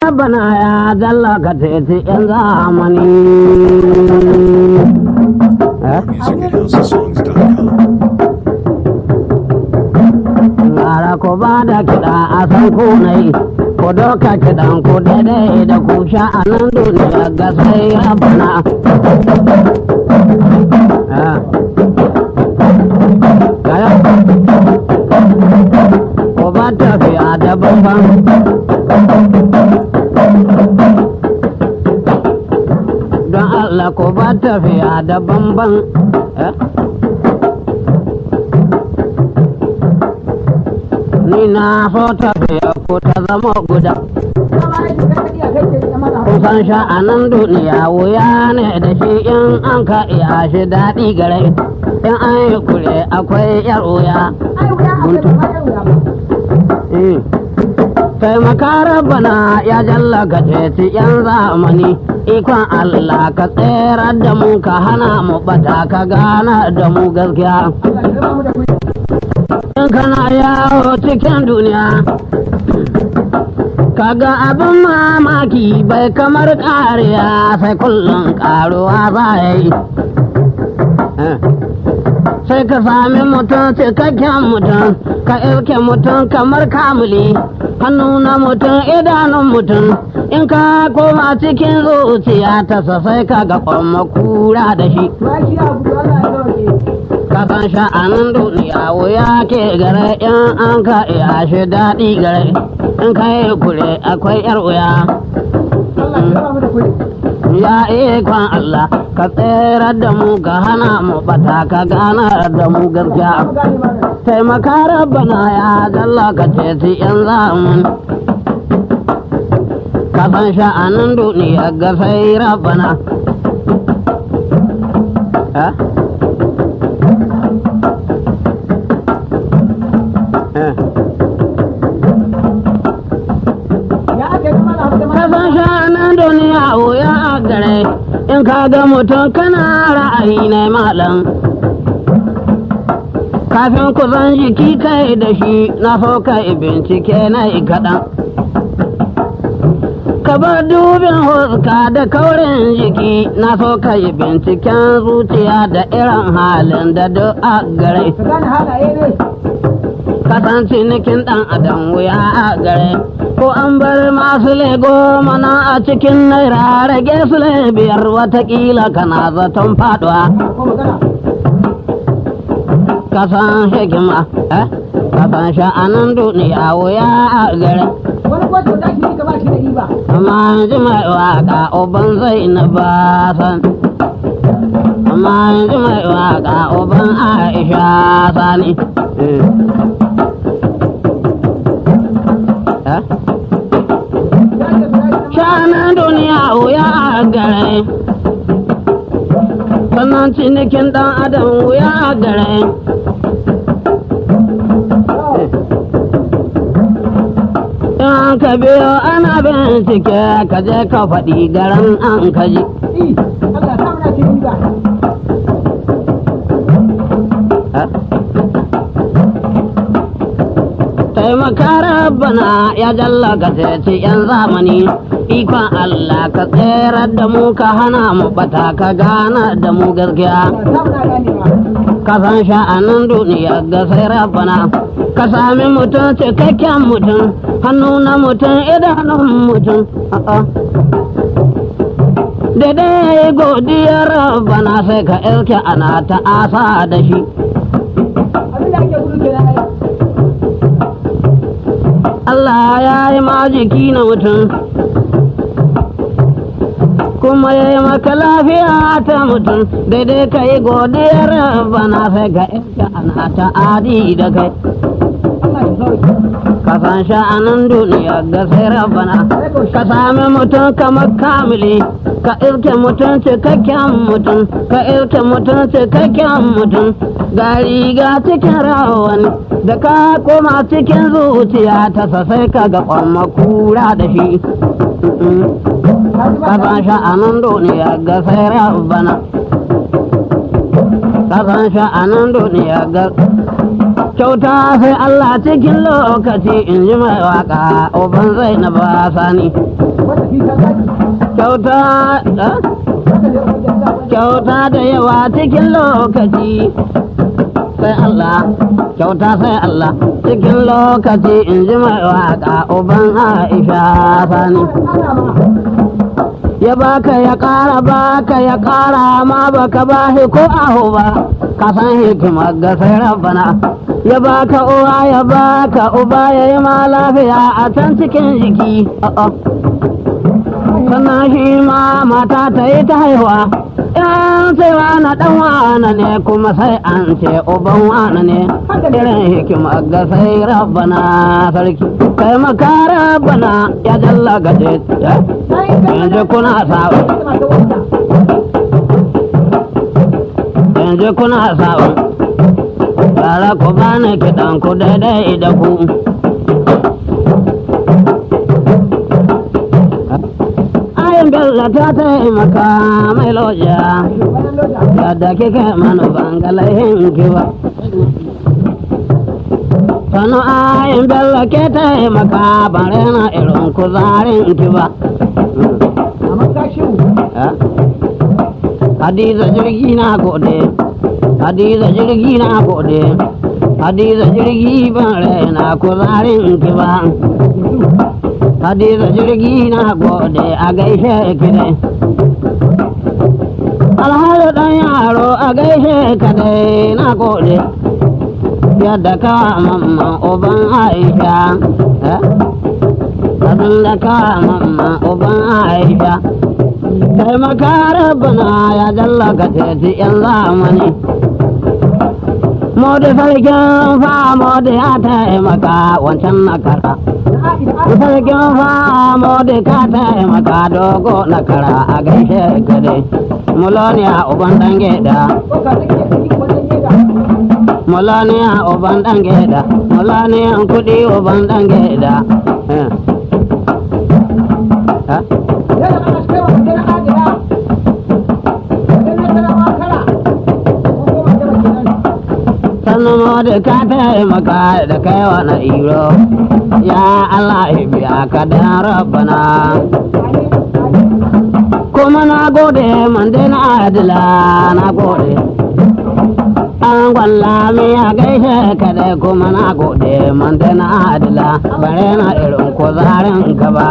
bana ya jalla ka teci yan zamani Music at houseofsongs.com. Lara ko ba da kiɗa a san kunai ko doka kiɗan ku daidai da ku sha a nan duniya ga sai ya bana. Ah. Gaya. Ko ba tafiya da bambam. Don Allah ko ba tafiya da bambam. Eh? Ni na so tafiya ko ta zama guda. Kusan sha'anan duniya wuya ne da shi in an ka iya shi daɗi gare. In an yi kure akwai yar wuya. Eh. Taimaka rabbana ya jalla ka ceci yan zamani. Ikon Allah ka tsere da mu ka hana mu bata ka gana da mu gaskiya. In kana yawo cikin duniya kaga abin mamaki bai kamar ƙariya sai kullum ƙaruwa za ya yi sai ka sami mutum cikakken mutum ka ilke mutum kamar kamuli hannu na mutum idanun mutum in ka koma cikin zuciya ta sai ka ga kura da shi kasan sha'anin duniya wuya ke gare in an ka iya shi daɗi gare in ka yi kure akwai yar wuya ya ikon Allah ka tsere da mu ka hana mu bata ka gana da mu gaskiya taimaka rabbana ya jalla ka ceci yan zamun kasan sha'anin duniya ga sai rabbana Eh? Eh. Kasan shanan duniya wuya a gare in ka ga mutum kana ra'ayi na malam. Kafin ku zan jiki kai da shi na so kai bincike na yi kaɗan. Ka bar dubin huska da kaurin jiki na so kai binciken zuciya da irin halin da duk a gare. kasan cinikin ɗan adam wuya a gare ko an bar masu lego mana a cikin naira rage su biyar watakila kana zaton faduwa kasan hikima eh kasan sha'anin duniya wuya a gare amma ji mai waka uban zai na basan amma ji mai waka uban aisha sani Shanan duniya wuya a gare, sannan cinikin ɗan adam wuya a gare. In ka biyo ana bincike ka je ka faɗi garan an kaji. taimaka rabbana ya jalla ka ceci yan zamani ikon Allah ka tsere da mu ka hana mu bata ka gana da mu gaskiya ka san sha'anin duniya ga sai rabbana ka sami mutum cikakken mutum hannu na mutum idanun mutum daidai godiyar rabbana sai ka ilke ana ta asa da shi Allah ya yi ma jiki na mutum kuma ya yi maka lafiya ta mutum daidai ka yi godiyar bana sai ka yanka ana ta adi da kai ka san sha'anin duniya ga sai rabana ka sami mutum kamar kamili ka ilke mutum cikakken mutum ka ilke mutum cikakken mutum ga riga cikin rawani da ka koma cikin zuciya ta sai ka ga kwamma kura da shi ka san sha'anin duniya ga sai rabana ka san sha'anin duniya ga kyauta sai Allah cikin lokaci in ji mai waka uban zai na ba sani kyauta eh? kyauta da yawa cikin lokaci sai Allah kyauta sai Allah cikin lokaci in ji mai waka uban Aisha sani ya baka ya ƙara baka ya ƙara ma baka bahi ko aho ba ka san hikimar ga sai rabbana ya baka uwa ya baka uba ya yi ma lafiya a can cikin jiki a'a. sannan shi ma mata ta yi ta haihuwa in sai wani dan wane ne kuma sai an ce uban wane ne irin hikima ga sai rabbana sarki kai maka rabbana ya jalla gaje yanzu kuna sawa yanzu kuna sawa Bara ku bani kiɗan ku daidai da ku ayin bello ta taimaka mai loja yadda kike manu bangalayin kiwa sanu ayin bello ke taimaka bare na irin kuzarin kiwa hadiza jirgi na gode hadiza jirgi na gode hadiza jirgi bare na kuzarin kiwa hadiza jirgi na gode a gaishe ki dai alhaji dan yaro a gaishe ka dai na gode yadda ka mamma uban aisha abin da ka mamma uban aisha taimaka rabbana ya jalla ka teti yan zamani Modi sarkin fa modi ya taimaka wancan na kara sarkin famo da ka taimaka dogo na kara a gaishe gade muloniya uban dan geda muloniya uban dan geda muloniya kudi uban dan geda sannan da ka taimaka da kai wani iro ya Allah ya biya ka da rabbana kuma na gode man dai na adila na gode an gwalla mi ya gaishe ka dai kuma na gode man dai na adila bare na irin ko zarin gaba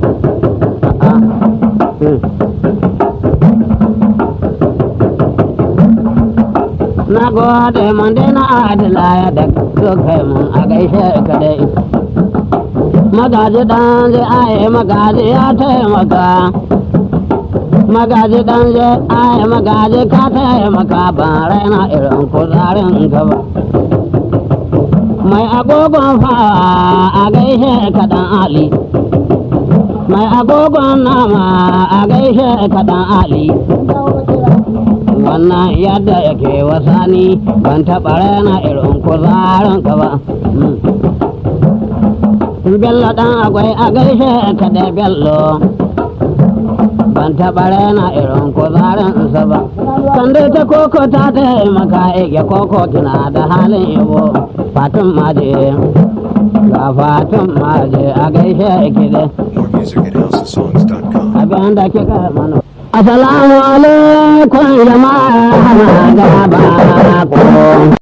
na gode man dai na adila ya da kai mun a gaishe ka dai magaji dan zai aye magaji ya taimaka magaji dan zai aye magaji ka taimaka ban raina irin kuzarin gaba mai agogon fawa a gaishe ka dan ali mai agogon nama a gaishe ka dan ali wannan yadda yake wasani ban taɓa raina irin kuzarin ka ba bello dan akwai a gaishe ka da bello ban taɓa raina irin kuzarin sa ba sanda ta koko ta taimaka ike koko kina da halin yabo fatin maje ga fatin maje a gaishe ki da More music at houseofsongs.com. abin da kika mana Assalamu alaikum jama'a gaba ko